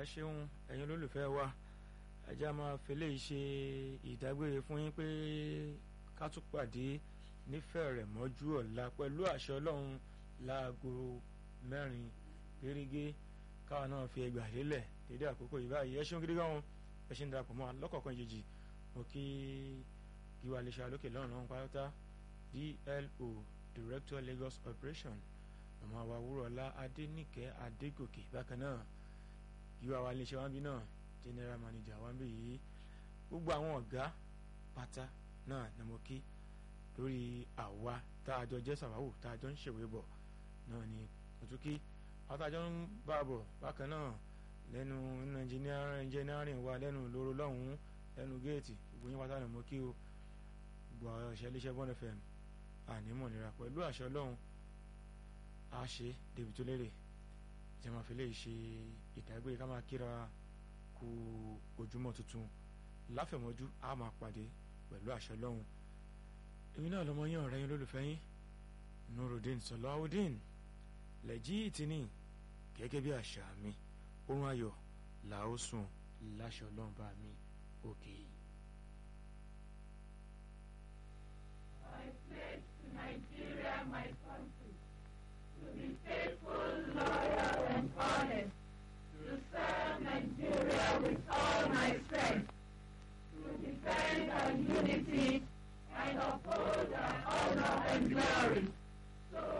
ẹ ṣeun ẹ̀yin olólùfẹ́ wa ẹjẹ́ a máa fẹlẹ́ yìí ṣe ìdágbére fún yín pé ká tún pàdé nífẹ̀ẹ́ rẹ̀ mọ́jú ọ̀la pẹ̀lú àṣẹ ọlọ́run láago mẹ́rin gẹ́gẹ́ káwa náà fi ẹgbàá lélẹ̀ dédé àkókò yìí báyìí ẹ ṣeun gidi gan ẹ ṣe ń darapọ̀ mọ́ alọ́kọ̀ọ̀kan yejì mo kí gíwá iléeṣẹ́ alókè lọ́rùn náà pátá DLO Director Lagos Operation ọmọ àwa wúrọ̀lá adéníkẹ́ adégòkè bákan náà gíwá wa iléeṣẹ́ wa ń bí náà general manager wa ń bí yìí gbogbo àwọn ọ̀gá pátá náà ni mo kí lórí àwa tá a jọ jẹ́ sàwáwò tá a jọ ń ṣèwé bọ̀ náà ni mo tún kí àwọn tá a jọ ń bá a bọ̀ bákan náà lẹ́nu engineering wa lẹ́nu lóró lọ́hùn-ún lẹ́nu géètì gbogbo yín pátá ni mo kí o gbogbo àwọn ọ̀ṣẹ́ iléeṣẹ́ bọ́n fm ànímọ̀ nira pẹ̀lú àṣẹ ọlọ́run a ṣe débi tó lérè jẹ́ máa fi lè ṣe ìdágbére ká máa kíra kú ojúmọ́ tuntun láfẹ̀mọ́jú a máa pàdé pẹ̀lú àṣẹ ọlọ́run èmi náà lọmọ yín ọ̀rẹ́ yín lólùfẹ́ yín nurudeen sọláwùdín lẹ́jí ìtìní gẹ́gẹ́ bí àṣà mi oorun ayọ̀ làó sùn láṣẹ ọlọ́run bá mi òkè. I pledge to Nigeria, my country, to be faithful, loyal, and honest, to serve Nigeria with all